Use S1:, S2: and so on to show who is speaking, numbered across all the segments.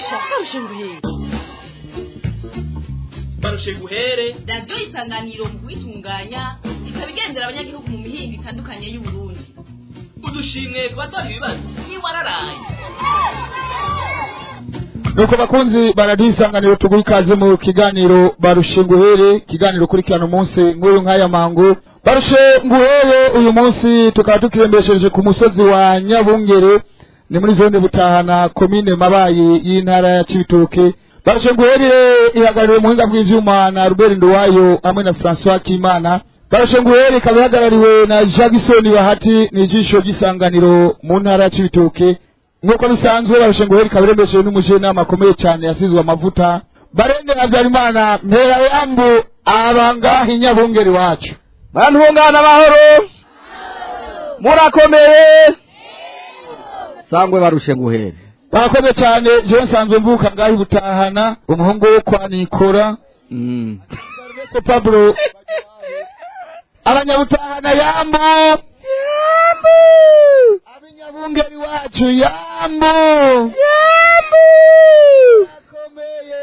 S1: barusha barusha nguhere
S2: barushe guhere
S1: radiyo isanganiro mu kuyitunganya ikaba igendera abanyagihugu mu mihinga itandukanye y'uburundi
S2: udushimwe ku batora ibibazo ntiwararaye
S3: nuko bakunzi baradiyo isanganiro tuguha ikaze mu kiganiro barushe nguhere ikiganiro ukurikirana umunsi nk'uyu nk'aya mangu barushe nguhere uyu munsi tukaba tukirembesheje ku musozi wa nyabungere ni muri zone butahana komine mabayi y'intara ya cibitoke barushe nguherire ihagarariwe mu buhinga bw'ivyuma na Robert Nduwayo hamwe na François Kimana barushe nguhere ikaba ihagarariwe na Jackson Bahati ni ijisho ry'isanganiro mu ntara ya cibitoke nk'uko bisanzwe barushe nguhere ikaba irembesheje n'umujenama akomeye cyane yasizwe amavuta barende Habyarimana mpera yambu abanga inyabungeri wacu
S4: bantu bungana amahoro murakomeye sangwe barushe nguhere
S3: barakoze cyane jewe nsanzwe mvuka ngaho butahana umuhungu wo kwa nikora
S4: Mm.
S3: ko pablo abanyabutahana yambo yambo abinyabungeri wacu yambo yambo akomeye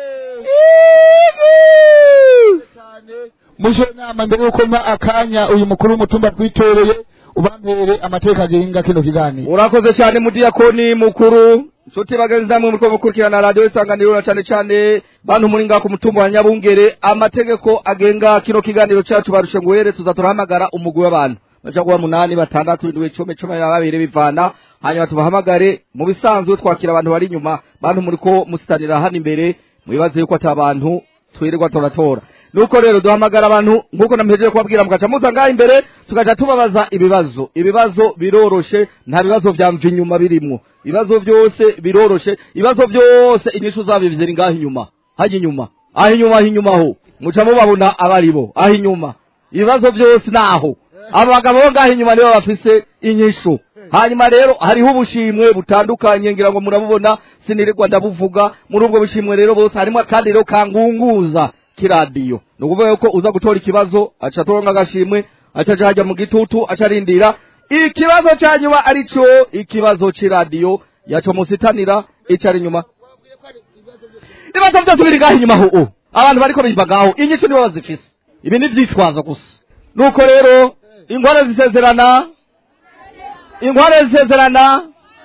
S3: muje nama mbere yuko mpa akanya uyu mukuru w'umutumba twitoreye ubampere amateka agenga kino kiganiro
S4: urakoze cyane mudiyakoni mukuru nshuti bagenzi namwe muriko mukurikirana radiyo isanganiro na cane cane bantu muri ngaho ku mutumba wa nyabungere amategeko agenga kino kiganiro cacu barushe nguhere tuza turahamagara umugwi w'abantu baja kuba munani batandatu indwi icumi cumi na babiri bivana hanyuma tubahamagare mu bisanzwe twakira abantu bari inyuma bantu muriko musitanira hano imbere mwibaze yuko ata bantu twirirwa turatora nuko rero duhamagara abantu nkuko namhejeje kubabwira mugaca muza ngaha imbere tugaca tubabaza ibibazo ibibazo biroroshe nta bibazo vya mva inyuma birimwo ibibazo vyose biroroshe ibibazo vyose inyishu zavyo ziri ngaha inyuma hajya inyuma aho inyuma aho inyuma ho muca mubabona abaribo aho inyuma ibibazo vyose naho abo bagabo bo ngaho inyuma nibo bafise inyishu hanyuma rero hariho ubushimwe butandukanye ngira ngo murabubona sinirirwa ndabuvuga muri ubwo bushimwe rero bose harimo kandi rero kangunguza kiradiyo ni ukuvuga yuko uza gutora ikibazo aca atoronka agashimwe aca aja hajya mu gitutu aca arindira ikibazo ca nyuma arico ikibazo c'iradiyo yaco musitanira ico ari inyuma ibibazo vyose biri ngaho inyuma ho abantu bariko biva ngaho inyishu nibo bazifise ibi ni vyitwazo gusa nuko rero inkware zisezerana inkware zisezerana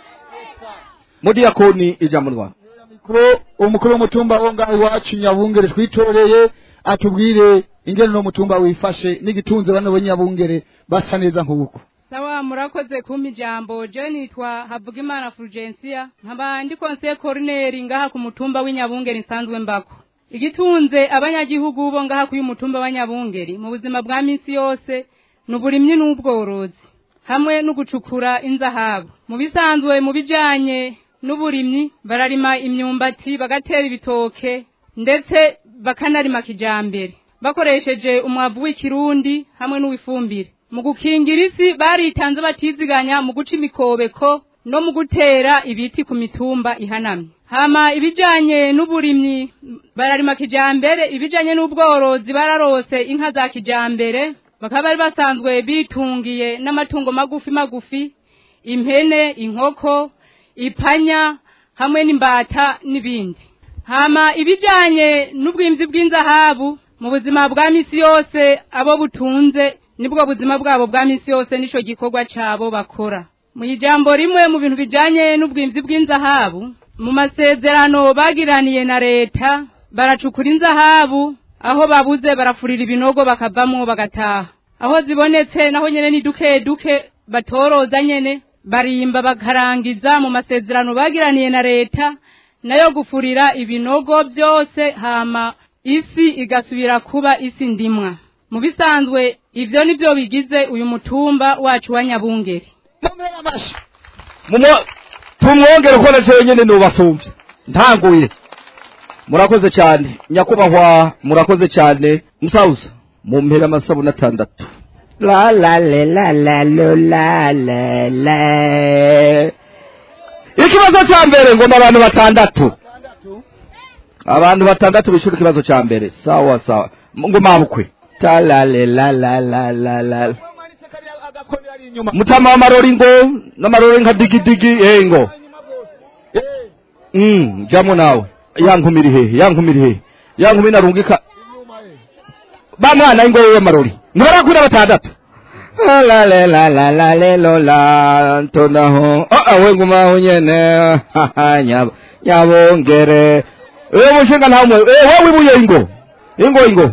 S4: mudiyakoni ijambo rwa
S3: mikro umukuru w'umutumba wo ngaho iwacu nyabungere twitoreye atubwire ingene no mutumba wifashe n'igitunze bano banyabungere basa neza nk'uko
S5: sawa murakoze kumpa ijambo je nitwa havugimana fulgensia nkaba ndi konsiye korineri ngaha ku mutumba w'inyabungeri nsanzwe mbako igitunze abanyagihugu bo ngaha k'uyu mutumba wa nyabungeri mu buzima bwa minsi yose ni uburimyi n'ubworozi hamwe no gucukura inzahabu mu bisanzwe mu bijanye n'uburimyi bararima imyumbati bagatera ibitoke ndetse bakanarima kijambere bakoresheje umwavu w'ikirundi hamwe n'uwifumbire mu gukingira isi baritanze batiziganya mu guca imikobeko no mu gutera ibiti ku mitumba ihanamye hama ibijanye n'uburimyi bararima kijambere ibijanye n'ubworozi bararose inka za kijambere bakaba bari basanzwe bitungiye n'amatungo magufi magufi impene inkoko ipanya hamwe n'imbata n'ibindi hama ibijanye n'ubwimzi bw'inzahabu mu buzima bwa misi yose abo butunze nibwo buzima bwabo bwa misi yose nico gikorwa cabo bakora mu ijambo rimwe mu bintu bijanye n'ubwimzi bw'inzahabu mu masezerano bagiraniye na leta baracukura inzahabu aho babuze barafurira ibinogo bakavamwo bagataha aho zibonetse naho nyene ni duke duke batoroza nyene barimba bakarangiza mu masezerano bagiraniye na leta nayo gufurira ibinogo byose hama isi igasubira kuba isi ndimwa mu bisanzwe ivyo nivyo bigize uyu mutumba wacu wa nyabungeri
S3: tumera amashi
S4: Mumo- tumwongere uko naco wenyene nubasumvye ntanguye murakoze cyane nyakubahwa murakoze cyane musauza mumpera amasabuni atandatu la la le la la lo la la la ikibazo ca mbere ngoma abantu batandatu abantu batandatu bishura ikibazo ca mbere sawa sawa ngoma bukwe ta la le la la la la la
S3: agakoni ari inyuma
S4: mutama w'amarori ngo n'amarori nka digidigi eh ngo mm, jamo nawe ya nkumi iri hehe ya nkumi iri hehe ya nkumi narungika ba mwana ingo wewe marori ntibarakwira batandatu la la la la la la la la ntonaho ah we ngumaho nyene nyab nyabongere ewe mushinga nta mwe eh wowe ibuye ingo ingo ingo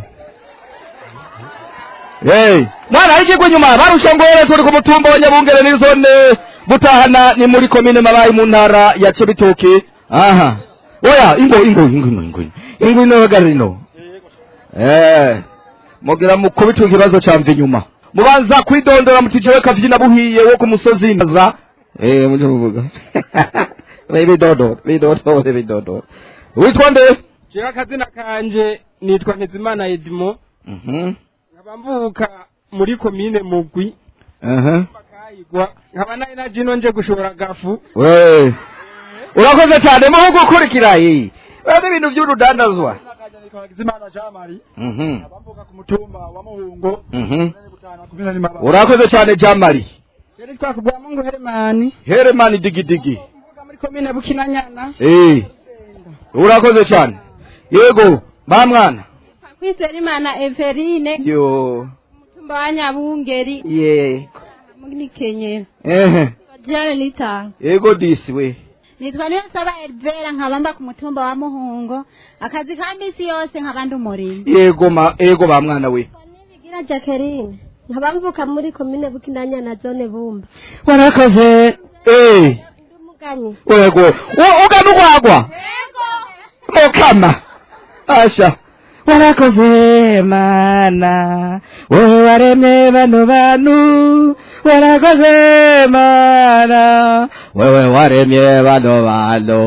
S4: hey mwana ikigwe nyuma barusha ngore turi ku mutumba wa nyabungere ni zone butahana ni muri komine mabayi mu ntara ya cibitoke aha oya ingo ingo ingo ingo ingo ingo ino hagarino eh mugira mukubita ikibazo camva inyuma mubanza kwidondora muti jewe kavyina buhiye wo ku musozi naza eh muje muvuga bidodora bidodora bidodora witwa nde
S6: jewe akazina kanje nitwa ntezimana edimo
S4: mhm
S6: nkaba mvuka muri komine mugwi
S4: aha
S6: bakayigwa nkaba nari naje ino nje gushora gafu
S4: we urakoze cyane mu gukurikira iyi bene ibintu by'urudandazwa
S3: Hakizimana Jamari
S4: mhm
S3: abambuka ku mutumba wa Muhungo
S4: mhm
S3: gutana kumina ni mababa
S4: urakoze cyane jamari
S6: yari twakubwira mungu heremani
S4: heremani digidigi
S6: mvuka muri komine bukinanyana
S4: eh urakoze cyane yego ba mwana
S7: kwizera imana everine
S4: yo
S7: mutumba wa nyabungeri
S4: ye
S7: muri kenyera
S4: ehe
S7: jane nitanga
S4: yego disi we
S7: nitwa niyo saba elvera nkaba mba ku mutumba wa muhungo akazi ka misi yose nkaba ndi umurimo
S4: yego ma yego ba mwana we
S7: nibigira jacqueline nkaba mvuka muri komine bukinanya na zone bumba
S4: warakoze eh
S7: ndi umuganyi
S4: yego U- ugana ugwagwa mukama asha warakoze mana wowe waremye bano bantu warakoze mana wewe waremye bano bantu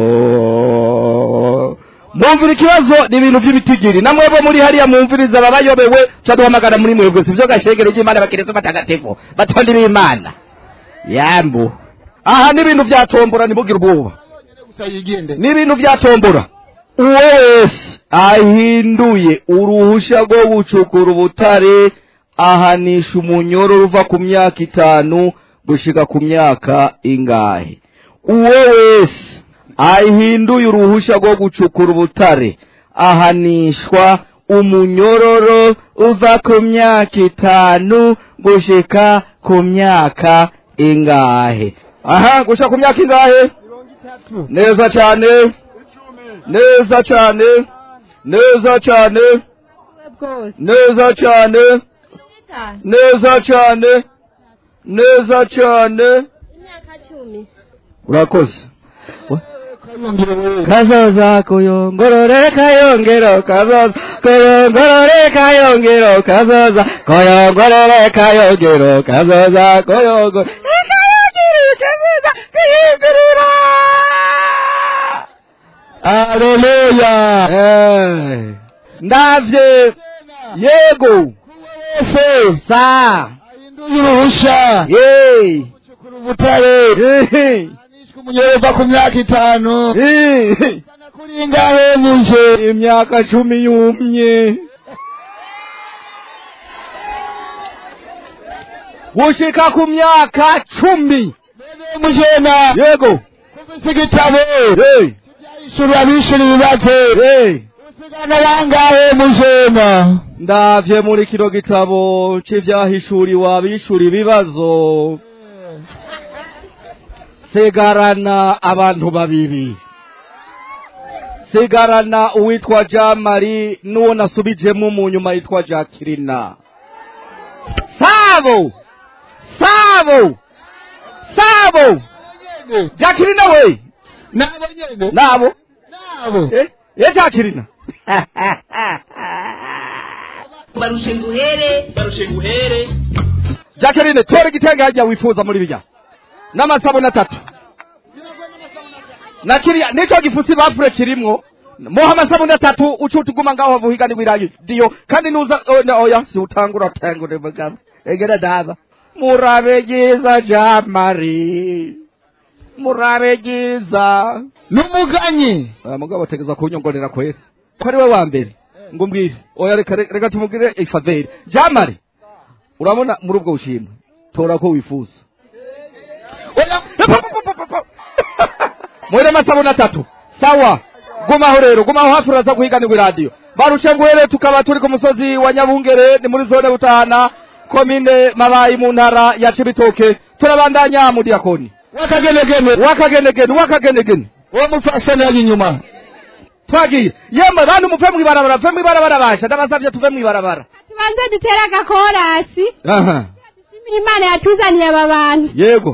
S4: mwumvira ikibazo ni ibintu by'ibitigiri na mwebwe muri hariya mwumviriza ababayobewe ca duhamagara muri mwebwe sivyo gashegero c'imana bakirizo batagatifu batondi b'imana yambu aha ni ibintu vya tombora ntibugire ubwoba
S3: gusa yigende
S4: ni ibintu vya tombora uwo wese ahinduye uruhusha rwo gucukura ubutare ahanisha umunyororo uva ku myaka itanu gushika ku myaka ingahe uwo wese ahinduye uruhusha rwo gucukura ubutare ahanishwa umunyororo uva ku myaka itanu gushika ku myaka ingahe aha gushika ku myaka ingahe neza cyane neza cyane neza cyane
S7: bwose
S4: neza cyane neza cyane neza cyane
S7: imyaka cumi
S4: urakoze
S3: kayongere wewe
S4: kazoza kuyongorore kayongero kazoza kuyongorore kayongero kazoza kuyongorore kayongero kazoza kuyongorore kayongero kazoza kuyongorora
S3: Haleluya
S4: Eh, ndavye yego
S3: wese
S4: sa
S3: ahinduye uruhusha
S4: ye
S3: gucukura ubutare
S4: Eh,
S3: anishwe umunyereva ku myaka itanu
S4: eh,
S3: kana kuri ingahe muje
S4: imyaka cumi yumye gushika ku myaka cumi
S3: Bene mujena
S4: yego
S3: kufise igitabo
S4: hey,
S3: ishuri abishura ibibazo
S4: hey.
S3: usigana bangahe mujena
S4: ndavye muri kino gitabo c'ivyahishuriwe abishura ibibazo sigarana abantu babiri sigarana uwitwa jamari n'uwo nasubijemo mu nyuma yitwa jakirina sabo sabo sabo jakirina we
S3: nabo nyene
S4: nabo
S3: nabo
S4: eh, eh jakirina
S1: barushe nguhere
S2: barushe nguhere
S4: Jacqueline tora igitenge hajya wifuza muri bijya n'amasabune atatu na kiriya nico gifusi bafure kirimwo moha amasabune atatu ucuta uguma ngaho havuhigani wiradiyo kandi nuza oh, no, oya si utangura tangure mugabo egera daba murabe giza jamari murabe giza
S3: n'umuganyi
S4: aya mugabo ategeza kunyongorera kwera ko ari we wa mbere ngo mbwire oya reka reka reka tumubwire ifaveri jamari urabona muri ubwo bushimwe tora ko wifuza oya muhere amasabune atatu sawa gumaho rero gumaho hafi uraza guhiganirwa iradiyo barushenguhere tukaba turi ku musozi wa nyabungere ni muri zone butahana komine mabayi mu ntara ya cibitoke turabandanya mu diyakoni
S3: wakagenegene
S4: wakagenegene wakagenegene
S3: uwo mupfasoni ari inyuma
S4: twagiye yemwe bantu muve mw'ibarabara muve mw'ibarabara basha ndabasavye tuve mw'ibarabara
S7: tubanze dutere agakorasi
S4: aha
S7: dushimire imana yatuzaniye aba bantu
S4: yego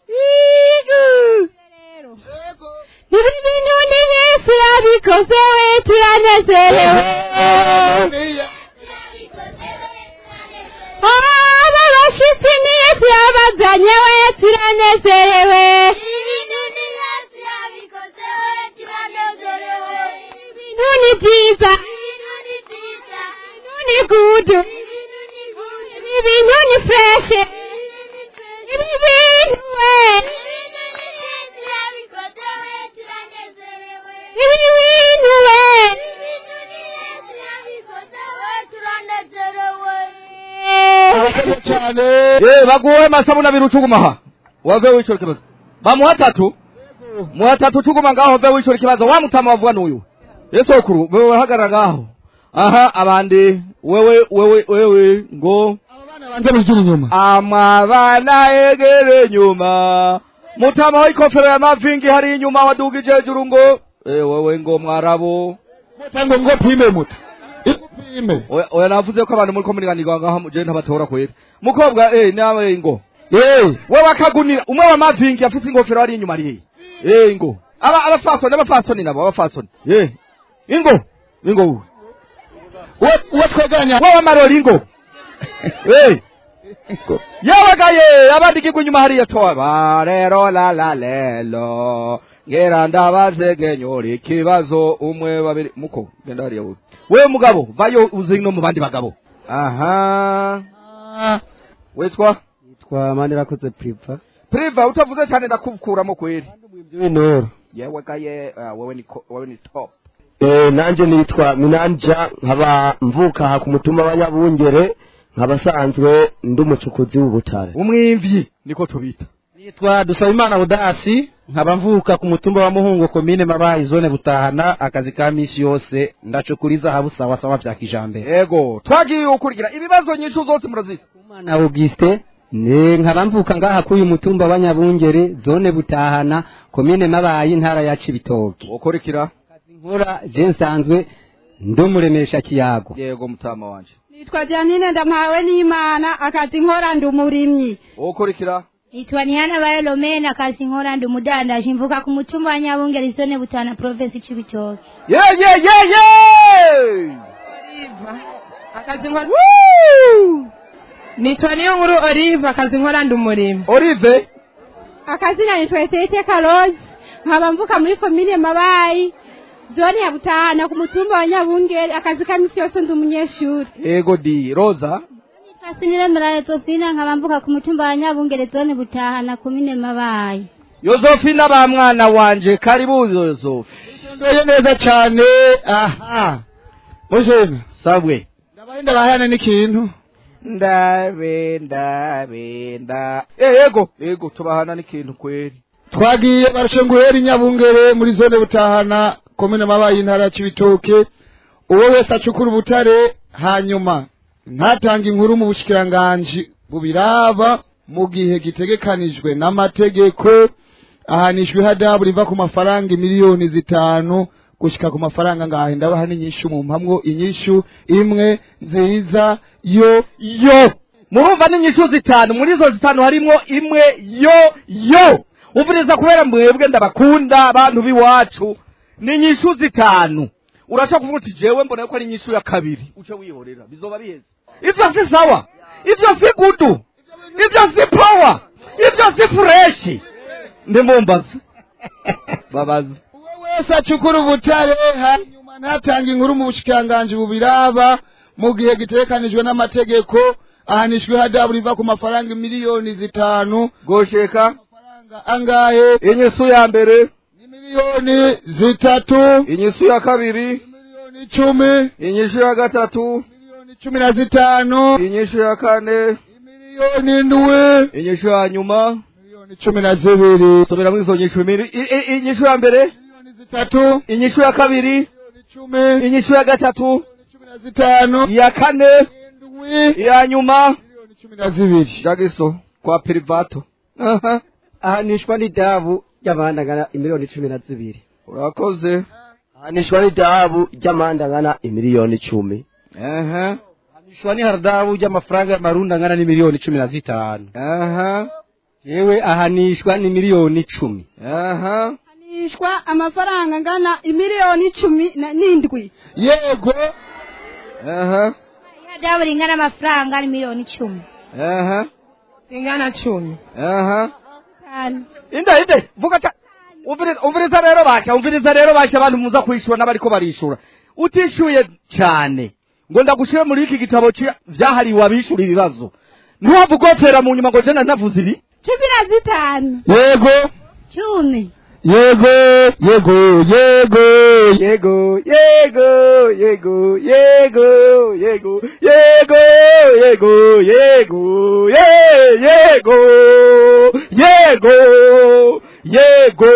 S7: ibi bintu ni yesu yabikoze we turanezerewe aba bashitsi ni yesu yabazanye we turanezerewe ibintu ni byiza ibintu ni gudu ibi bintu ni fureshe ibi bintu we ibi bintu we
S3: abakoze cyane
S4: ye baguwe masabuna abiri ucugumaha wave wicura ikibazo bamuha atatu muha atatu ucuguma ngaho wave wicura ikibazo wa mutama wavuga n'uyu yesokuru wewe hagarara ngaho aha abandi wewe wewe wewe ngo
S3: banze mugira inyuma
S4: amabana egere nyuma mutama w'ikofero ya mavingi hari inyuma wadugije hejuru ngo eh wewe ngo mwarabo
S3: mutango ngo pime muto ipime
S4: oya oya navuze ko abantu muri ko muriganirwa ngaho je ntabatora kwera mukobwa eh nawe ngo
S3: eh
S4: wewe akagunira umwe wa mavingi afise ingofero ari inyuma ari eh ngo aba abafasoni abafasoni nabo abafasoni eh ingo ingo wewe
S3: uwo uwo twegeranya
S4: wewe amarori ingo eh yabagaye abandi kigwa inyuma hariya toa barero la la lelo ngera ndabazegenyora ikibazo umwe babiri muko genda hariya wowe wewe mugabo vayo uze no mu bandi bagabo aha witwa
S6: twa manirakoze priva
S4: priva utavuze cyane ndakukuramo kweri
S6: w'intoro
S4: yewe gaye uh, wewe ni ko- wewe ni top
S6: eh nanje nitwa minanja nkaba mvuka aha ku mutumba wa nyabungere nkaba sanzwe ndi umucukuzi w'ubutare
S4: umwimvyi niko tubita
S8: nitwa dusabimana budasi nkaba mvuka ku mutumba wa muhungu komine mabayi zone butahana akazi ka misi yose ndacukuriza habu sawa sawa vya kijambere
S4: yego twagiye ukurikira ibibazo nyinshi zose murazisa
S9: na Auguste ne nkaba mvuka ngaha kuri uyu mutumba wa Nyabungere zone butahana komine mabayi intara ya Cibitoke
S4: ukurikira
S9: nkora je nsanzwe ndumuremesha kiyago
S4: yego mutama wanje
S7: nitwa janine ndampawe n'imana akazi nkora ndi umurimyi
S4: ukurikira
S10: Nitwa Nihana Bayolomena kazi nkora ndi umudandaji mvuka ku mutumba wa Nyabungere zone butana province Cibitoke.
S4: ye ye ye ye
S5: akazi nkora nitwa niyo nkuru olive akazi nkora ndi umurimo
S4: olive
S7: akazina nitwa etete karozi nkaba mvuka muri komine mabayi zone ya butahana ku mutumba wa nyabungere akazi ka misi yose ndi umunyeshuri
S4: yego di roza
S10: Kasinire Mrale Tofina nkaba mvuka ku mutumba wa Nyabungere zone butahana komine Mabayi.
S4: yozofina ba mwana wanje karibu yozofi
S3: ndoye neza cyane aha mujene
S4: sabwe
S3: ndabaye ndabahana n'ikintu
S4: ndabe ndabe nda eh yego yego tubahana n'ikintu kweri
S3: twagiye barashenguhera inyabungere muri zone butahana komine mabaye intara ya cibitoke uwo wese acukura ubutare hanyuma ntatanga inkuru mu bushikiranganji bubiraba mu gihe gitegekanijwe n'amategeko ahanishwa ihadabu riva ku mafaranga miliyoni zitanu gushika ku mafaranga ngahe ndabaha n'inyishu mu mpamwo inyishu imwe nziza yo
S4: yo murumva n'inyishu zitanu muri izo zitanu harimwo imwe yo yo umviriza kubera mwebwe ndabakunda abantu b'iwacu ni inyishu zitanu urashobora kuvuga uti jewe mbona ko ari inyishu ya kabiri uce wihorera bizoba biheze ivyo si sawa ivyo si gudu ivyo si power ivyo si fureshi ndimumbaza babaza
S3: wese acukura ubutare hanyuma ntatanga inkuru mu bushikiranganji bubiraba mu gihe gitegekanijwe n'amategeko ahanishwa ihadabu riva ku mafaranga miliyoni zitanu
S4: gosheka
S3: angahe
S4: inyishu ya mbere
S3: miliyoni zitatu
S4: inyishu ya kabiri
S3: miliyoni icumi
S4: inyishu ya gatatu
S3: miliyoni cumi na zitanu
S4: inyishu ya kane
S3: miliyoni ndwi
S4: inyishu ya nyuma
S3: miliyoni cumi na zibiri
S4: subira muri izo nyishu imiri I- i- inyishu ya mbere
S3: zitatu
S4: inyishu ya kabiri
S3: icumi
S4: inyishu ya gatatu
S3: cumi na zitanu
S4: iya kane
S3: indwi
S4: iya nyuma
S3: cumi na zibiri
S4: jagiso kwa privato aha
S6: ahanishwa n'idabu ry'amande angana imiliyoni cumi na zibiri
S4: urakoze
S6: ahanishwa n'idabu ry'amande angana imiliyoni icumi
S4: aha
S8: ahanishwa n'ihadabu ry'amafaranga y'amarundi angana n'imiliyoni cumi na zitanu
S4: aha
S9: yewe ahanishwa ni miliyoni icumi
S4: aha
S7: hanishwa amafaranga angana imiliyoni icumi na- n'indwi
S3: yego
S4: aha
S10: ihadabu ringana amafaranga ni miliyoni icumi
S4: aha
S7: ingana cumi
S4: aha
S7: tanu
S4: inde inde vuga ta umviriza umviriza rero basha umviriza rero basha abantu muza kwishura n'abariko barishura utishuye cyane ngo ndagushire muri iki gitabo ci- vyahariwe abishura ibibazo ntiwava ugofera mu nyuma ngo jena navuze ibi
S7: cumi na zitanu
S3: yego
S10: cumi
S3: yego yego yego
S4: yego yego yego yego yego yego yego yego ye- yego yego yego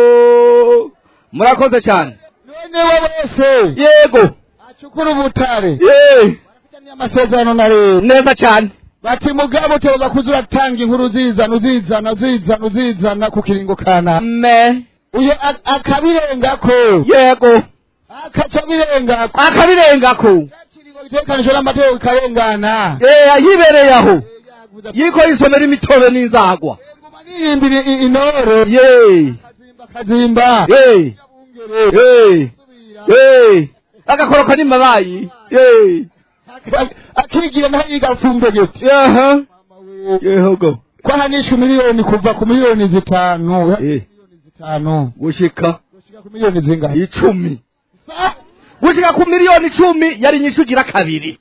S4: murakoze cyane
S3: none we wese
S4: yego
S3: acukura ubutare
S4: ye
S3: ni amasezerano na leta
S4: neza cyane
S3: bati mugabo utegereza kuza uratanga inkuru uzizana uzizana uzizana uzizana ku kiringo kana
S4: me
S3: uyo a- akabirengako
S4: yego
S3: akaca birengako
S4: akabirengako
S3: kiringo gitekanijwe n'amategeko ikarengana
S4: eh ayibereye aho yiko yisomera imitobe n'inzagwa
S3: niyimbira i- intore
S4: ye
S3: kazimba
S4: ye ye ye agakoroka n'imabayi ye
S3: Ak- akigira naho yiga fumbegeti
S4: yaha yehogo
S3: ko ahanishwa miliyoni kuva ku miliyoni zitanu
S4: eh
S3: zitanu
S4: gushika
S3: gushika ku miliyoni zingahe
S4: icumi gushika ku miliyoni icumi yari nyinshi ugira kabiri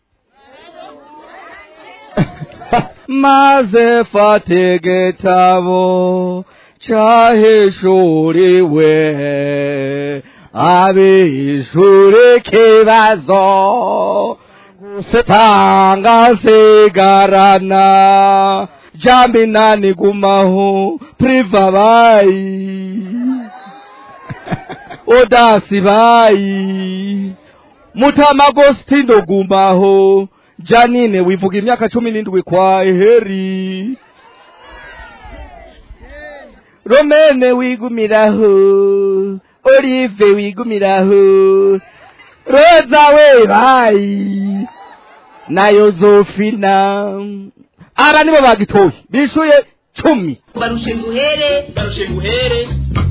S4: maze fate gitabo cahishuriwe abishuri kibazo tanga sigarana jambi nani gumaho priva bayi odasi bayi mutamagostindo gumaho janine wivuga imyaka cumi n'indwi kwa heri romene wigumiraho olive wigumiraho roza we bayi na yozofina aba nibo bagitoye bishuye cumi
S1: barushe nguhere
S2: barushe nguhere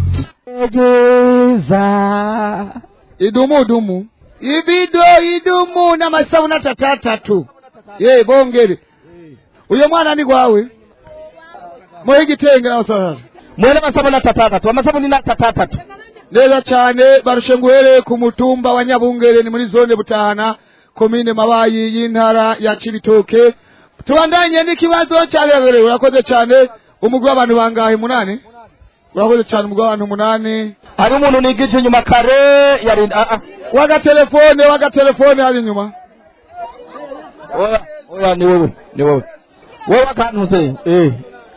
S3: idumu idumu ibido idumu n'amasabuni atatatatu ye bongere uyo mwana ni gwawe muhe igitenge n'amasabuni
S4: mwene amasabuni atatatatu amasabuni ni atatatatu
S3: neza cyane barushe nguhere ku mutumba wa nyabungere ni muri zone butahana komine mabayi y'intara ya cibitoke tubandanye n'ikibazo cyabereye urakoze cyane umugwi w'abantu bangahe munani urakoze cyane umugwi w'abantu munani
S4: hari umuntu nigije inyuma kare yarinda ah, ah.
S3: wagatelefone wagatelefone hari inyuma
S4: oya oya ni wowe ni wowe wowe akantuze eh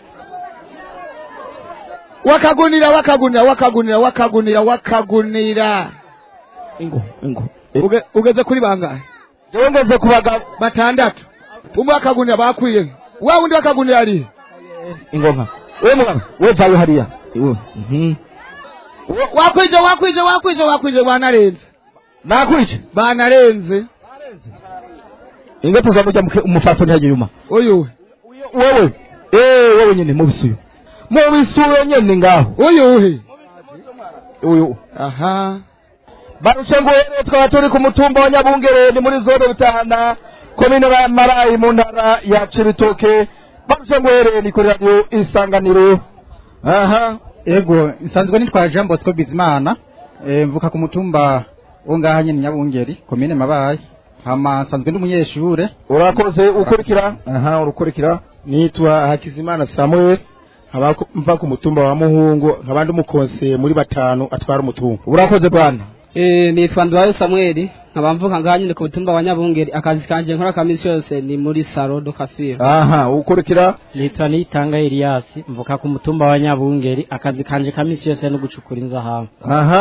S3: wakagunira wakagunira wakagunira wakagunira wakagunira
S4: ingo ingo
S3: Uge- ugeze kuri bangahe
S4: jewe ngeze kubaga
S3: batandatu umwe wakagunira bakwiye wa wundi wakagunira ari
S4: ingo nka wewe mugabo wewe vayo hariya iwe mhm
S3: wakwije wakwije wakwije wakwije banarenze
S4: nakwice
S3: banarenze
S4: ingo tuzamuja umufasoni hajya yuma
S3: uyu
S4: wewe eh wewe nyene mubisuyo mubisuyo nyene ngaho
S3: uyu
S4: uyu
S3: aha
S4: barushe ngo rero twaba turi ku mutumba wa nyabungere ni muri zone butahana komine ba- marayi mu ntara ya cibitoke barushe ngo rero ni kuri radiyo isanganiro aha
S8: ego nsanzwe nitwa jean bosco bizimana eh, mvuka ku mutumba wo ngaha nyene nyabungeri komine mabaye hama nsanzwe ndi umunyeshure
S4: urakoze ukurikira
S6: aha urukurikira nitwa hakizimana samuel nkaba ku- mva ku mutumba wa muhungu nkaba ndi umukonseye muri batanu atwara umutumba
S4: urakoze bwana
S9: Eh, nitwa Ndwayo Samuel nkaba mvuka ngaha nyine ku mutumba wa Nyabungeri akazi kanje nkora kamisi yose ni muri Salo do Kafira
S4: aha ukurikira
S9: nitwa Nitanga Elias mvuka ku mutumba wa Nyabungeri akazi kanje kamisi yose no gucukura inzahabu
S4: aha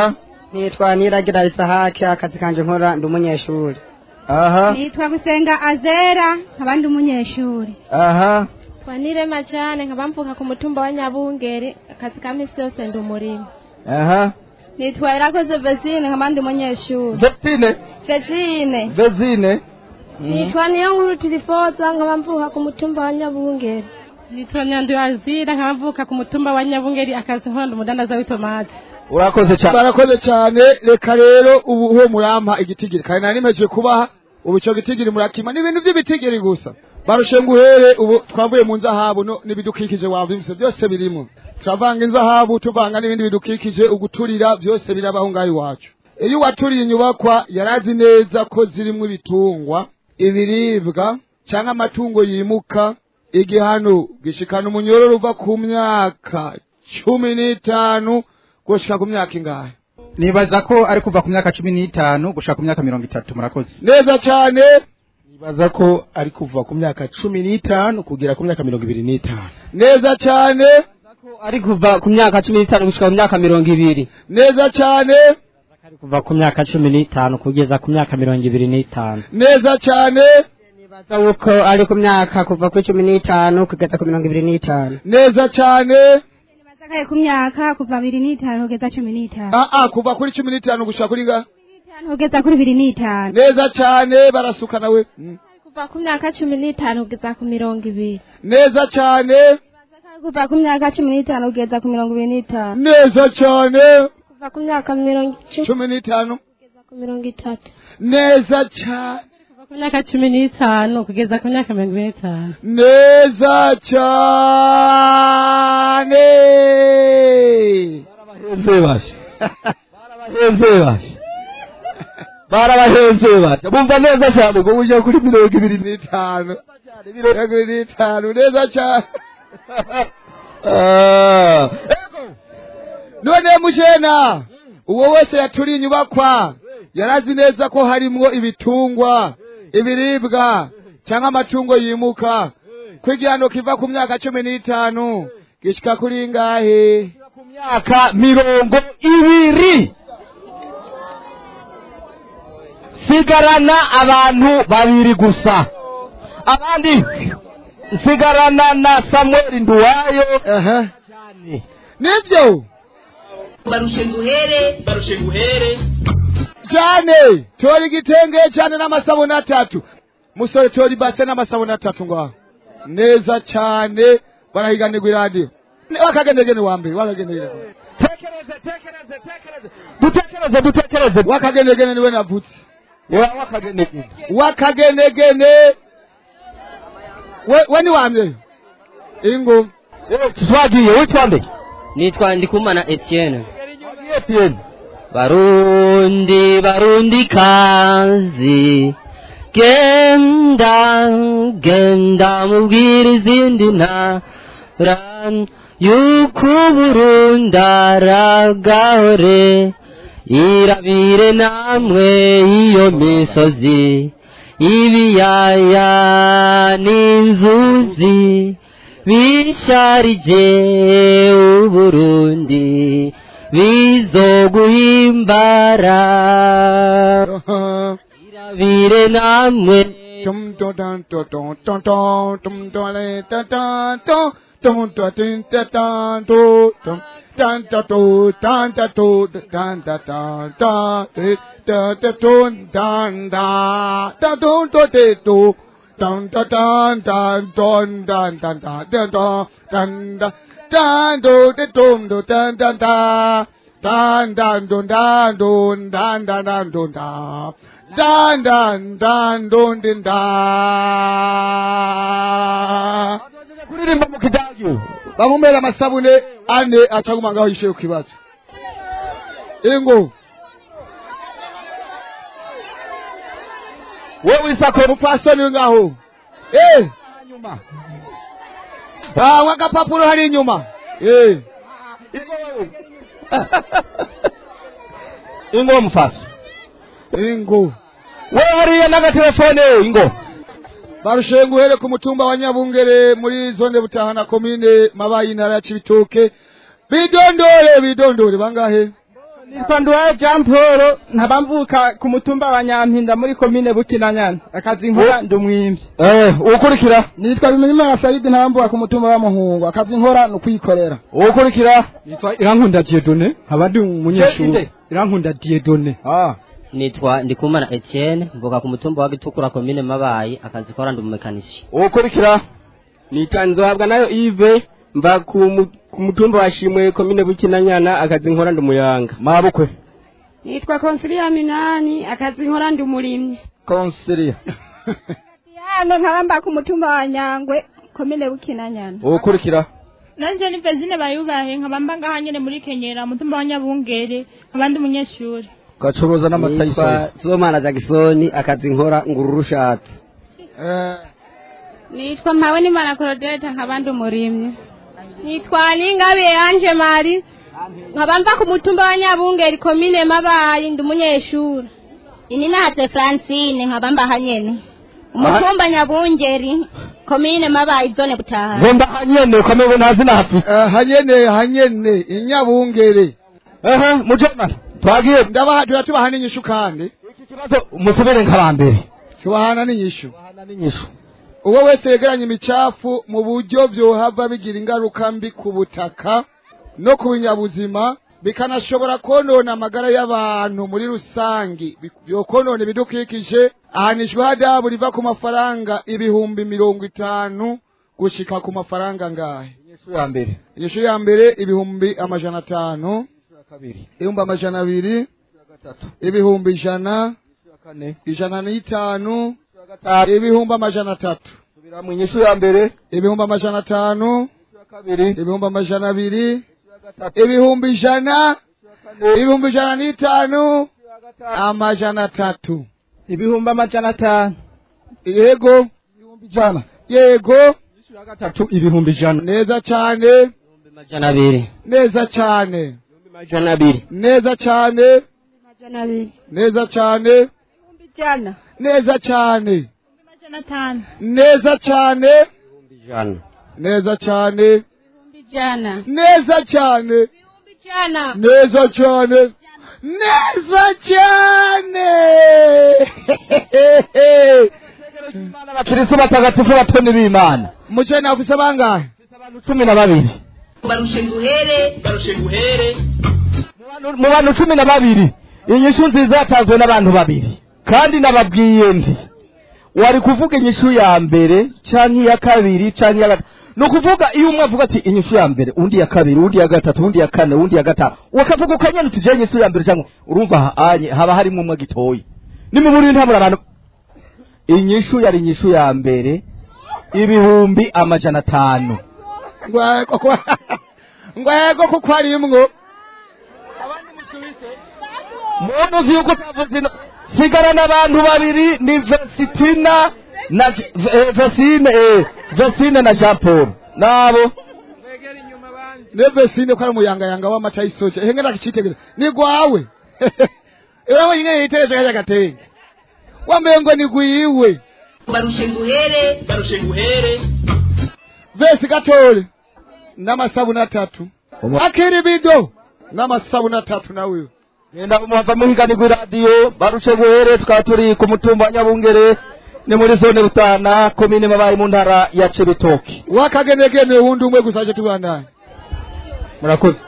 S11: nitwa niragira isahake akazi kanje nkora ndi umunyeshuri
S4: aha
S7: nitwa gusenga azera nkaba ndi umunyeshuri
S4: aha
S12: twanirema cyane nkaba mvuka ku mutumba wa nyabungeri akazi ka misi yose ndi umurimo
S4: aha
S7: nitwa irakoze vesine nkaba ndi umunyeshuri
S4: Vestine
S7: vesine
S4: Vezine
S12: nitwa niyo nkuru tirifoza nkaba mvuka ku mutumba wa nyabungeri
S5: nitwa nyanduye azira nkaba mvuka ku mutumba wa nyabungeri akazi nkora ndi umudandaza w'itomati
S4: urakoze cyane
S3: barakoze cyane reka rero ubu uwo murampa igitigiri kandi nari nimeje kubaha ubu icyo gitigiri murakima n'ibintu by'ibitigiri gusa barushe nguhere ubu twavuye mu nzahabu no n'ibidukikije wabyumvise byose birimo turavanga inzahabu tuvanga n'ibindi bidukikije uguturira byose birabaho ngaho iwacu iyo uwaturiye inyubakwa yarazi neza ko zirimo ibitungwa ibiribwa cyangwa amatungo yimuka igihano gishikana umunyororo uva ku myaka cumi n'itanu gushika ku myaka ingahe
S13: nibaza ko ari kuva ku myaka cumi n'itanu gushaka ku myaka mirongo itatu murakoze
S3: neza cyane
S6: nibaza ko ari kuva ku myaka cumi n'itanu kugera ku myaka mirongo ibiri n'itanu
S3: neza cyane
S9: ari kuva ku myaka cumi n'itanu gushika ku myaka mirongo ibiri
S3: neza cyane
S9: ari kuva ku myaka cumi n'itanu kugeza ku myaka mirongo ibiri n'itanu
S3: neza cyane
S11: nibaza yuko ari ku myaka kuva kuri cumi n'itanu kugeza ku mirongo ibiri n'itanu
S3: neza cyane
S7: Sakaye ku myaka kuva bibiri n'itanu kugeza cumi n'itanu
S3: ah ah kuva kuri cumi n'itanu gushika kuri ga
S7: kugeza kuri bibiri n'itanu
S3: neza cyane barasuka nawe Mm.
S12: kuva ku myaka cumi n'itanu kugeza ku mirongo ibiri
S3: neza cyane
S12: kuva ku myaka cumi n'itanu kugeza ku mirongo ibiri n'itanu
S3: neza cyane
S12: kuva ku myaka mirongo icumi
S3: cumi n'itanu
S12: ku mirongo itatu
S3: neza cyane
S5: ku myaka cumi n'itanu kugeza ku myaka mirongo ine n'itanu
S3: neza cyane
S4: barabahenze bashe barabahenze bashe barabahenze bashe bumva neza cyane ngo uje kuri mirongo ibiri
S3: n'itanu mirongo ibiri n'itanu neza cyane
S4: Ah,
S3: none mujena uwo wese yaturiye inyubakwa yarazi neza ko harimwo ibitungwa ibiribwa cyangwa amatungo yimuka ko igihano kiva ku myaka cumi n'itanu gishika kuri ngahe
S4: myaka mirongo ibiri sigarana abantu babiri gusa abandi nsigarana na samuel nduwayo
S3: nibyo
S1: barushe nguhere
S2: barushe nguhere
S3: cyane tora igitenge cyane n'amasabune atatu musore tora ibase n'amasabune atatu ngaho neza cyane barahiganirwa iradiyo wakagendegene wa mbere wakagendegene
S4: dutekereze dutekereze
S3: wakagendegene niwe navutse
S4: wakagendegene
S3: wakagendegene we we ni wa mbere ingo
S4: twagiye witwa nde
S9: nitwa ndikumana etienne
S4: etienne
S9: barundi barundi kazi genda genda mubwira izindi ntara yuko uburundi aragahore irabire namwe iyo misozi ibiyaya n'inzuzi bisharije uburundi bizoguhimbara irabire namwe
S3: dan do de dum do dan dan da dan dan dun dan dun dan dan dan dun da dan dan dan dun din da
S4: kuririmba mu kidagi
S3: bamumera amasabune ane acaguma ngaho yishyuye ku kibazo ingo
S4: wewe isako
S3: umupfasoni ngaho eh bawa agapapuro hari inyuma eh
S4: ingo mufaso
S3: ingo
S4: we hariya n'agatelefone ingo
S3: barushenga uhere ku mutumba wa nyabungere muri zone butahana komine mabayi intara ya cibitoke bidondore bidondore bangahe
S14: nitwa nduwaye jean paul nkaba mvuka ku mutumba wa nyampinda muri komine bukinanyana akazi nkora ndi umwimvyi
S3: eh ukurikira
S14: nitwa bimenyimana saridi nkaba mvuka ku mutumba wa muhungu akazi nkora ni ukwikorera
S3: ukurikira
S15: nitwa irankunda diedone nkaba ndi umunyeshuri irankunda diedone
S3: ah
S16: nitwa ndikumana etienne mvuka ku mutumba wa gitukura komine mabayi akazi kora ndi umumekanisi
S3: ukurikira
S17: nitwa nzohabwa nayo ive mva ku mu- ku mutumba wa shimwe komine bukinanyana akazi nkora ndi umuyanga
S3: mabukwe
S18: nitwa konsilia minani akazi nkora ndi umurimyi
S3: konsilia
S7: hano nkaba mba ku mutumba wa nyangwe komine bukinanyana
S3: ukurikira
S19: nanje ni Vezine bayubahe nkaba mba ngaha nyene muri Kenyera mutumba wa Nyabungere nkaba ndi umunyeshuri
S3: gacuruza n'amata
S9: nitwa
S3: y'isoro
S9: Sibomana Jackson akazi nkora ngururu ushatse
S12: nitwa mpawe n'imana korodeta nkaba ndi umurimyi nitwa ningabiye yanje mari nkaba mva ku mutumba wa nyabungeri komine mabayi ndi umunyeshuri
S10: ini nahatse francine nkaba mbaha nyene umutumba nyabungeri komine mabayi zone butaha
S3: ngomba hanyene ukamenya ntazi nahafise
S4: hanyene hanyene inyabungere
S3: ehe mujomana twagiye
S4: ndabaha tubaha n'inyishu kandi
S3: ikibazo musubire nk'abambere
S4: tubahana n'inyishu
S3: n'inyishu
S4: uwo wese yegeranya imicafu mu buryo vyohava bigira ingaruka mbi ku butaka no ku binyabuzima bikanashobora konona amagara y'abantu muri rusangi Bi- vyokonona ibidukikije ahanishwa hadabu riva ku mafaranga ibihumbi mirongo itanu gushika ku mafaranga ngahe
S3: inyishu ya mbere
S4: inyishu ya mbere ibihumbi amajana atanu ibihumbi amajana abiri ibihumbi ijana ijana n'itanu ibihumbi amajana atatu
S3: mu inyishu ya mbere
S4: ibihumbi amajana atanu
S3: kabiri
S4: ibihumbi amajana abiri ibihumbi ijana ibihumbi ijana n'itanu amajana atatu
S14: ibihumbi amajana atanu
S4: yego
S14: ijana
S4: yego
S15: gatatu ibihumbi ijana
S4: neza cyane
S16: amajana abiri
S4: neza cyane
S17: amajana abiri
S4: neza cyane
S12: amajana abiri
S4: neza cyane
S12: ijana
S4: neza cyane
S19: amajana atanu
S4: neza cyane
S9: ijana
S4: neza cyane
S12: ijana
S4: neza cyane
S12: ijana
S4: neza cyane neza cyane
S3: abakirisu batagatifu batoni b'imana
S4: mucene afise bangahe
S3: cumi na babiri
S1: barushe nguhere
S2: barushe nguhere
S3: mu bantu cumi na babiri inyishu nziza yatanzwe n'abantu babiri kandi nababwiye ndi wari kuvuga inyishu ya mbere canke iya kabiri canke iya gatatu ni ukuvuga iyo umwe avuga ati inyishu ya mbere undi ya kabiri undi ya gatatu undi ya kane undi ya gatanu wakavuga ukanyene uti je inyishu ya mbere cyangwa urumva ha- anye haba harimo umwe gitoyi ni mu buriri ntabura abantu inyishu yari inyishu ya mbere ibihumbi amajana atanu
S4: ngwego kuko harimwo
S3: muntu uzi yuko utavuze ino sigara n'abantu babiri ni vesitina na J- eh, vesine eh, vesine na jean paul nabo
S4: nevesine ko ari umuyangayanga w'amata y'isoke ehe ngenda kicitegereza ni gwawe urawe nyine yitegereje kajya gatenge wambaye ngo ni gwiwe
S1: barushe nguhere
S2: barushe nguhere
S4: vesi gatore n'amasabuni atatu akiri bido n'amasabuni atatu nawe
S3: genda umuhava muhiganirwa iradiyo barushe guhere tukaba turi ku mutumba wa nyabungere ni muri zone rutana komine mabaye mu ntara ya cibitoki
S4: wakagenegene wundi umwe gusa aje tubandanye
S3: murakoze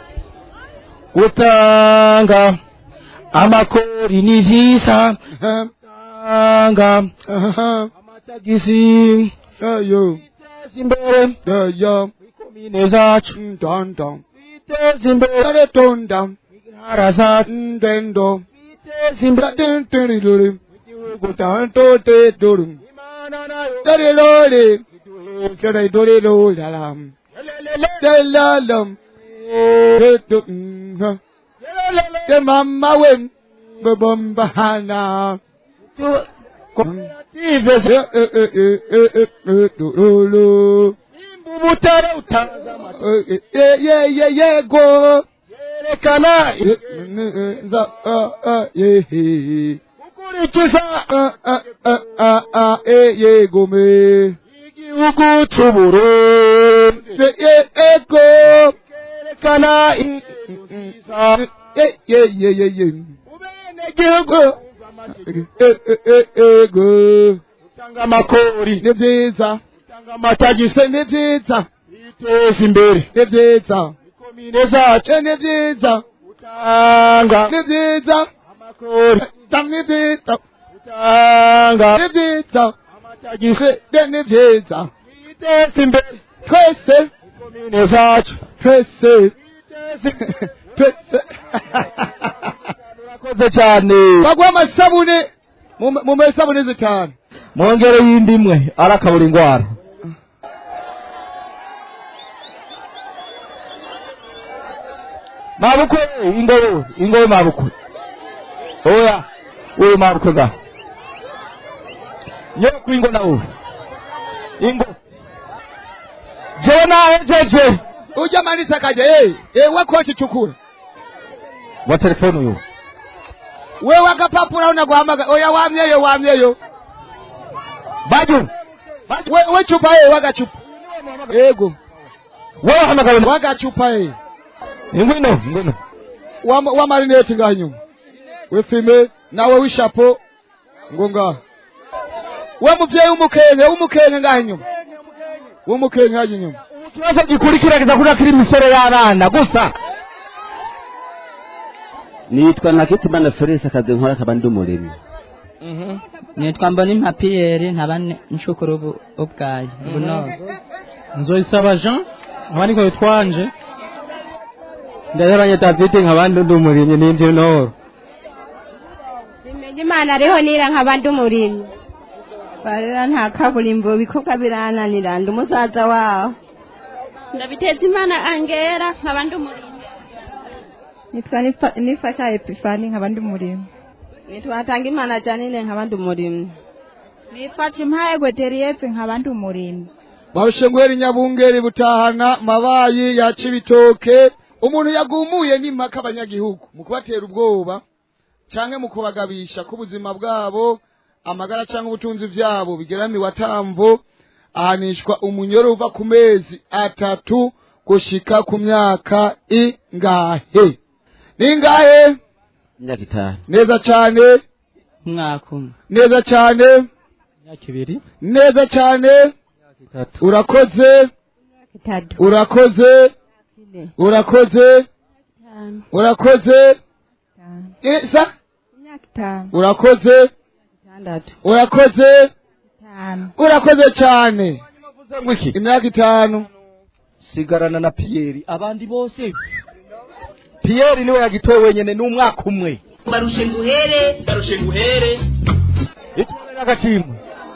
S3: gutanga amakori ni vyiza gutanga amatagisi
S4: yayo
S3: biteza imbere
S4: yayo
S3: komine zacu
S4: ndanda
S3: biteza imbere
S4: dare tonda
S3: ntara zacu
S4: ndendo
S3: biteza imbere
S4: tenterirore gutanto te dorum dare lore dare dore loralam delalam de mama wem bombana
S3: koperative
S4: butare utaza yego
S3: yerekana
S4: nza yehe
S3: ukurikiza
S4: yego me
S3: igihugu c'uburundi
S4: yego
S3: yerekana ye ye ye ye ye igihugu ego
S20: utanga amakori
S3: ni byiza
S20: utanga amatagisi
S3: ni byiza
S20: iteza imbere
S3: ni byiza
S20: komine zacu
S3: ni byiza
S20: utanga
S3: ni byiza
S20: amakori
S3: ni byiza
S20: utanga
S3: ni byiza
S20: amatagisi
S3: ni byiza
S20: iteza imbere
S3: twese
S20: komine zacu
S3: twese
S20: iteza imbere
S3: twese
S20: urakoze cyane
S3: bagwa amasabune mu- mu masabune zitanu
S4: mwongere y'indi imwe arakabura indwara mabukwe ingobe ingobe mabukwe oya uyu mabukwe ga nyoku ingo nawe ingo jewe nahejeje
S3: ujya manisa akaja eh eh wakochi chukura
S4: wa telefone uyu
S3: wewe akapapura unaguhamaga oya wamyeyo wamyeyo
S4: baju
S3: we, we chupa eh wagachupa ego
S4: wewe hamagara
S3: wagachupa eh
S4: ingwino ingwino
S3: wa, wa marineti ngaha inyuma wefime nawe wishapo ngo ngaha we muvyeyi w'umukenke w'umukenke ngaha inyuma w'umukenke ngaha inyuma
S4: ikibazo gikurikira kiza kuja kiri imisoro y'abana gusa
S21: nitwa nakitimana felix akazi nkora akaba ndi umuremyi
S22: nitwa mbona impapiyeri nkaba nshukuru ubu- ubwayo ubunoze
S15: nzoyisaba jean abandi ko twanje
S17: ndayabanye david nk'abandi ndi umurimyi n'indi noro
S12: bimenye imana ariho nira nk'abandi umurimyi barera nta kaburimbo ibikorwa birananira ndi umusaza waho
S18: ndabiteza imana angera nkaba ndi umurimyi
S12: nitwa nifasha epifani nk'abandi umurimyi nitwa hatanga imana janine nk'abandi umurimyi
S23: nitwa chimpaye gweteriyepe nk'abandi umurimyi
S3: barushengweri nyabungeri butahana mabayi ya cibitoke umuntu yagumuye n'impaka abanyagihugu mu kubatera ubwoba canke mu kubagabisha ko ubuzima bwabo amagara canke ubutunzi vyabo bigeramiwe atamvo ahanishwa umunyoro uva ku mezi atatu gushika ku myaka ingahe ningahe
S21: imyaka itanu
S3: neza cane
S22: umwaka umwe
S3: neza cane
S15: imyaka ibiri
S3: neza cane
S15: itatu
S3: urakoze
S12: itatu
S3: urakoze urakoze urakoze Eh, sa
S12: imyaka itanu
S3: urakoze
S12: itandatu
S3: urakoze
S12: itanu
S3: urakoze cyane
S4: ngwiki
S3: imyaka itanu
S4: sigarana na piyeri abandi bose piyeri niwe yagitowe wenyene n'umwaka umwe
S1: barushe nguhere
S2: barushe nguhere
S4: itore n'agashimwe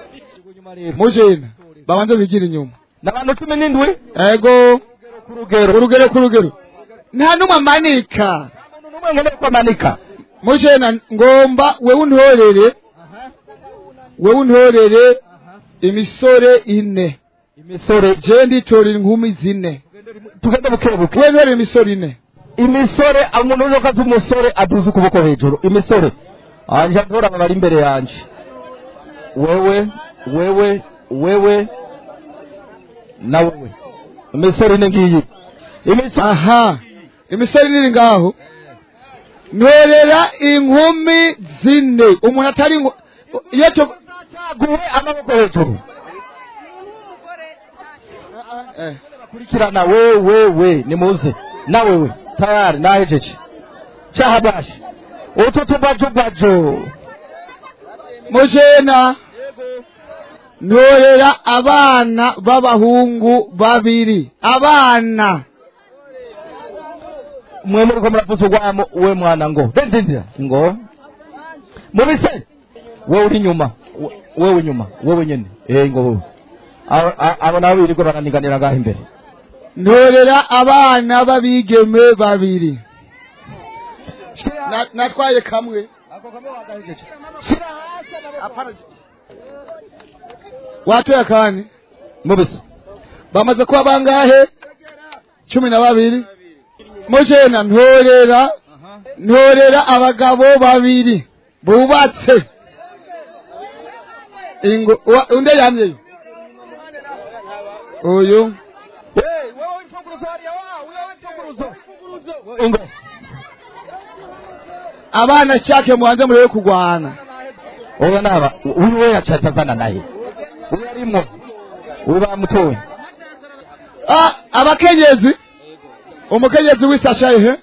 S3: mujena babanze bigira inyuma
S4: n'abantu cumi n'indwi
S3: ego
S4: ku rugero
S3: urugero ku rugero nta n'umwe amanika
S4: n'umwe nkeneye ko amanika
S3: mujena ngomba wewe untorere wewe untorere imisore ine
S4: imisore
S3: je nditorera inkumi zine
S4: tugende bukebuke
S3: wewe ntorere imisore ine
S4: imisore umuntu uzi ko azi umusore aduze ukuboko hejuru imisore anje ntora aba bari imbere yanje wewe wewe wewe na wewe imisore ine ngiyi imisore
S3: aha imisore iri ngaho ntorera inkumi zine umuntu atari inko- iyo tu
S4: guhe amaboko hejuru
S3: eh.
S4: kurikirana wewe we nimuze na wewe tayari nahejeje chahabashi utu tubajubajo
S3: mujena ntorera abana b'abahungu babiri abana
S4: mwe muriko muravuza urwamo we mwana ngo dendindira ngo mubise wewe uri inyuma we- wewe inyuma wewe nyene eh ngo wewe Abo- a- abo nabo birirwa baraniganira ngaho imbere
S3: ntorera abana b'abigeme babiri Na- natwaye kamwe watoye akani
S4: mubise
S3: bamaze kuba bangahe cumi na babiri mujena ntorera ntorera abagabo babiri bubatse ingo wa- undi yamyeyo uyu abana shake mubanze murebe kurwana
S4: ubu naba uyu we yacaca azana naye uyu arimo uyu bamutoye
S3: Ah, abakenyezi umukenyezi w'isasha ihe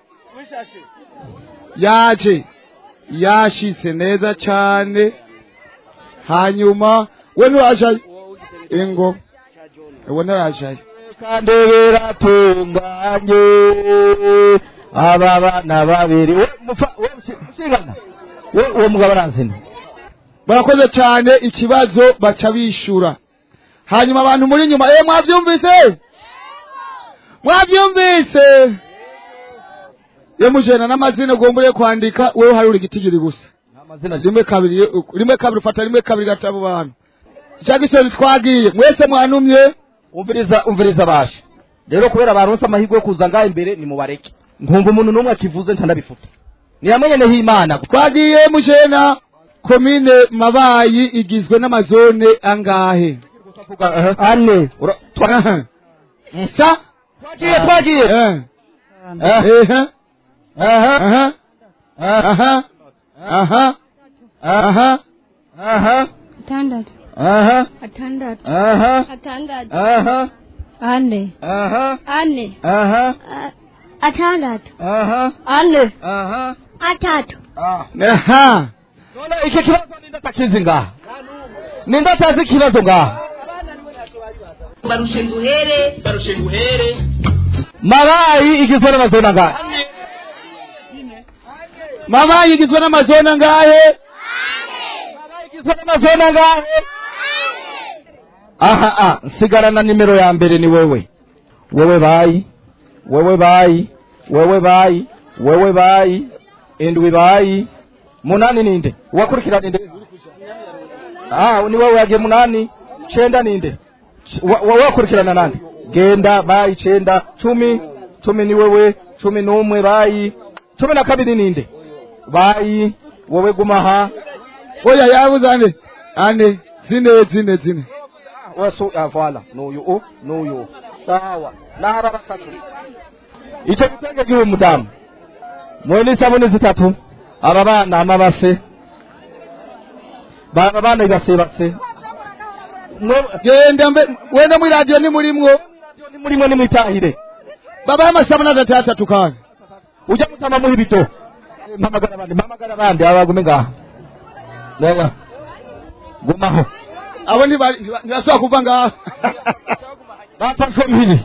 S3: yaje yashitse neza cane hanyuma we nurajayo ingo ewe narajayo
S4: kandi biratunganye aba bana babiri we mufa- we mushingana we uwo mugabo arazina
S3: barakoze cyane ikibazo baca bishura hanyuma abantu muri nyuma eh mwavyumvise mwavyumvise yemujena n'amazina ugombure kwandika wewe hari uri gitigiri gusa rimwe kabiri rimwe kabiri ufata rimwe kabiri gatabo bantu cyagisoni twagiye mwese mwanumye
S4: umviriza umviriza bashe rero kubera baronse amahirwe yo kuza ngaha imbere ni mubareke nkumva umuntu n'umwe akivuze ntanabifuta niyamenyeneho imana
S3: twagiye mujena komine mabayi igizwe n'amazone angahe
S4: ane
S3: sa
S4: twagiye twagiye
S3: aha aha aha aha aha
S4: aha
S7: atandatu
S4: aha
S7: atandatu
S4: aha
S7: atandatu
S4: aha
S7: ane
S4: aha
S7: ane
S4: aha
S7: atandatu
S4: aha
S7: ane
S4: aha
S7: atatu
S3: aha
S4: none iki kibazo ninde atakizi ngaha ninde atazi ikibazo ngaha
S1: barushe nguhere
S2: barushe nguhere
S4: mabayi igizwe n'amazona ngaha
S3: mabayi igizwe n'amazone angahe
S4: igizwe n'amazona ngahe aha ah nsigarana nimero ya mbere ni wewe wewe bayi wewe bayi wewe bayi wewe bayi indwi bayi munani ninde uwakurikira ninde ah ni wewe yagiye munani cenda ninde C- wa- wa- wakurikirana nande genda bayi cenda cumi cumi ni wewe cumi n'umwe bayi cumi na kabiri ninde bayi wewe gumaha
S3: oya yabuze ane ane zine zine zine
S4: waso ah, voilà n'uyu u n'uyu sawa n'aba batatu icyo gitenge gihe umudamu mwe n'isabune zitatu aba bana amabase baba bana ibase base
S3: genda mbe wenda muri radiyo ni murimwo
S4: ni murimwo ni mwitahire
S3: baba y'amasabune atatu atatu kandi
S4: ujya gutama muri bito mpamagara abandi mpamagara abandi aba bagume ngaha reba gumaho
S3: abo ntibari- ntiba- ntibashobora kuva ngaha
S4: bafashwe mpiri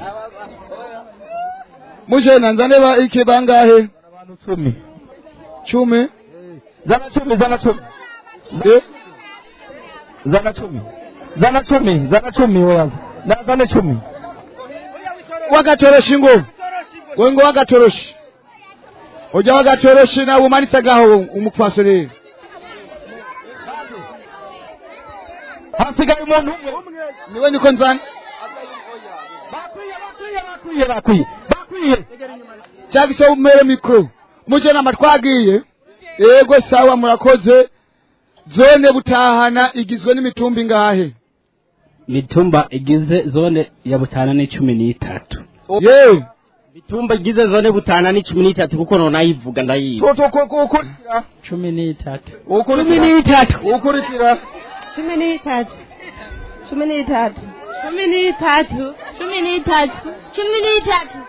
S3: mujena nzane ba iki bangahe
S4: abantu cumi
S3: cumi
S4: zana cumi zana cumi zana cumi zana cumi zana cumi wewe na zana cumi
S3: wagatoroshi ngo we ngo wagatoroshi ujya wagatoroshi nawe umanitse gaho umupfasoni
S4: hasigaye umuntu umwe
S3: niwe niko nzana
S4: bakwiye bakwiye bakwiye
S3: cyangwa se umere mikoro mujenama twagiye yego sawa murakoze zone butahana igizwe n'imitumba ingahe
S22: mitumba igize zone ya butana ni cumi n'itatu
S3: yewe
S21: mitumba igize zone butana ni cumi n'itatu kuko nonayivuga ndayizi
S4: ukurikira
S22: cumi n'itatu
S4: cumi n'itatu ukurikira
S12: cumi n'itatu cumi n'itatu cumi n'itatu cumi n'itatu cumi n'itatu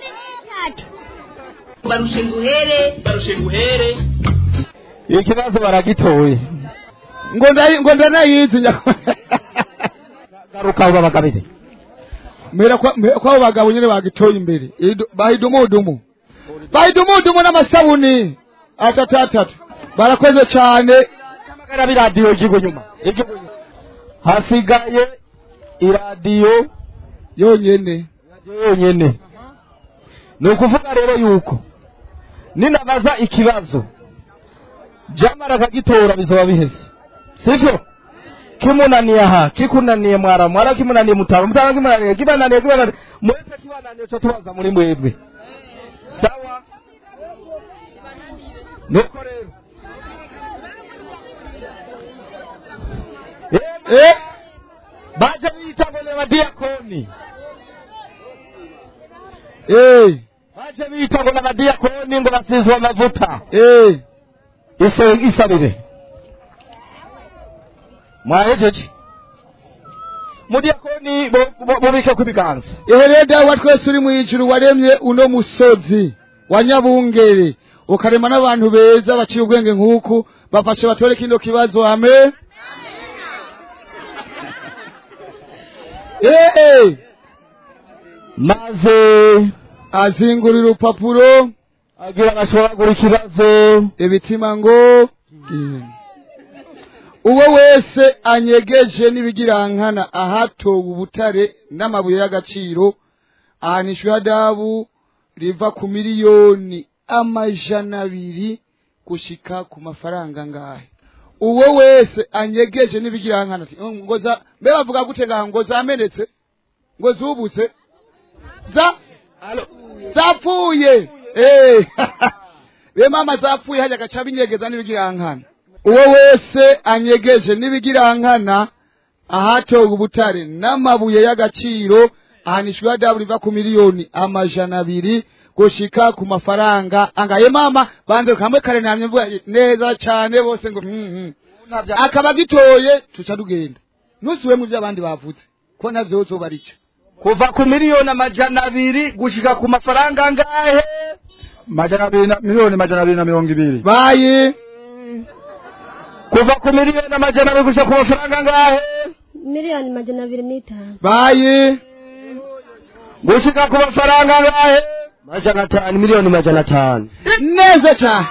S1: barushe nguhere
S2: barushe nguhere
S4: ikibazo baragitoye
S3: ngo ndayi- ngo ndanayizi nyako
S4: garuka uba bagabire
S3: mera kwa mera kwa abo bagabo nyine bagitoye imbere Idu- bahidumudumu bahidumudumu n'amasabuni atatu atatu barakoze cyane
S4: hamagara biradiyo igigo nyuma igigo nyuma hasigaye iradiyo
S3: yonyene
S4: yonyene ni ukuvuga rero yuko ninabaza ikibazo jamara akagitora bizoba biheze sivyo kimunaniye aha kikunaniye mwara mwara kimunaniye mutaro mutaro kimunaniye kibananiye kibananiye mwese kibananiye cyo tubaza muri mwebwe sawa nuko rero
S3: eh
S4: baje bita ngo ni abadiyakoni
S3: eh
S20: baje bita ngo n'abadiyakoni ngo basizwe amavuta
S3: eh
S20: ise isabire mwahejeje mudiyakoni bo- bo- bubike ku biganza
S3: ehe dawe wa twese uri mu ijuru waremye uno musozi wa nyabungere ukarema n'abantu beza baciye ubwenge nk'uku bafashe batore kino kibazo ame ee
S20: maze
S3: azingurira urupapuro
S20: agira bashobora ikibazo
S3: ibitima ngo uwo wese anyegeje n'ibigirankana ahatowe ubutare n'amabuye y'agaciro ahanishwa ihadabu riva ku miliyoni amajana abiri gushika ku mafaranga ngahe uwo wese anyegeje n'ibigirankana ati "Mm, ngo za mbe bavuga gute ngaha ngo zamenetse ngo zubuse za zapfuye eh be mama zapfuye hajya gaca binyegeza n'ibigirankana uwo wese anyegeje n'ibigirankana ahatowe ubutare n'amabuye y'agaciro ahanishwa ihadabu riva ku miliyoni amajana abiri gushika ku mafaranga angaye mama banze kamwe kare namye mvuga neza cyane bose ngo mm, mm. akaba gitoye tuca tugenda ntusuwe mu by'abandi bavuze ko navyo uzoba arico
S20: kuva ku miliyoni amajana abiri gushika ku mafaranga angahe
S6: majana abiri na miliyoni majana abiri na mirongo ibiri
S3: bayi
S20: kuva ku miliyoni amajana abiri gushika ku mafaranga angahe
S8: miliyoni majana abiri n'itanu
S3: bayi
S20: gushika ku mafaranga angahe majana atanu miliyoni majana atanu
S3: neza cyane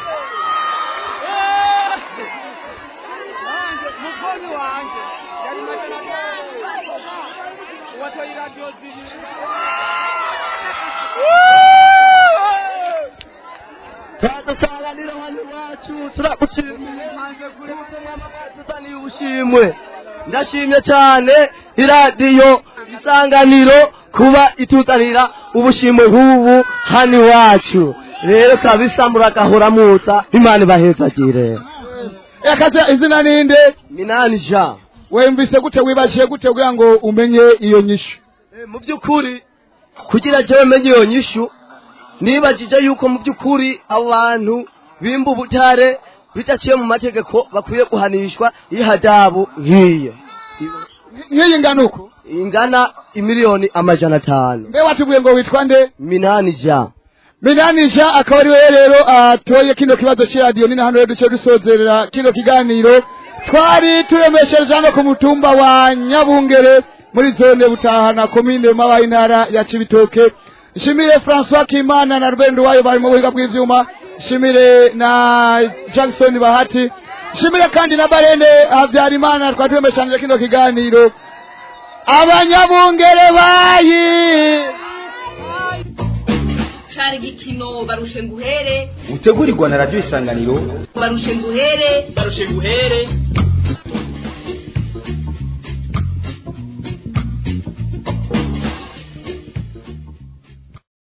S20: turadusanganira hano iwacu turagushimiye tuzaniye ubushimwe ndashimye cyane iradiyo isanganiro kuba ituzanira ubushimwe nk'ubu hano iwacu rero kabisa muragahora muza imana ibahezagire
S3: akaze izina ninde
S20: minani jean
S3: wemvise gute wibajije gute kugira ngo umenye iyo nyishu
S20: mu by'ukuri kugira jewe menye iyo nyishu nibajije yuko mu by'ukuri abo bantu bimba ubutare bidaciye mu mategeko bakwiye guhanishwa ihadabu nk'iyo
S3: nk'iyi ngana uko
S20: ingana imiliyoni amajana atanu
S3: mbe watubwiye ngo witwa nde
S20: minani jean
S3: minanisha akaba ari we rero atoye kino kibazo c'iradiyo ni na hano rero duce dusozerera kino kiganiro twari turemeshereje hano ku mutumba wa nyabungere muri zone butahana komine mabaye intara ya cibitoke nshimire francois kimana na rubendo wayo bari mu buhinga bw'ivyuma nshimire na jackson bahati nshimire kandi na barene habyarimana twari turemeshanije kino kiganiro abanyabungere bayi
S1: cari igikino barushe nguhere
S13: utegurirwa na radiyo isanganiro
S1: barushe nguhere
S2: barushe nguhere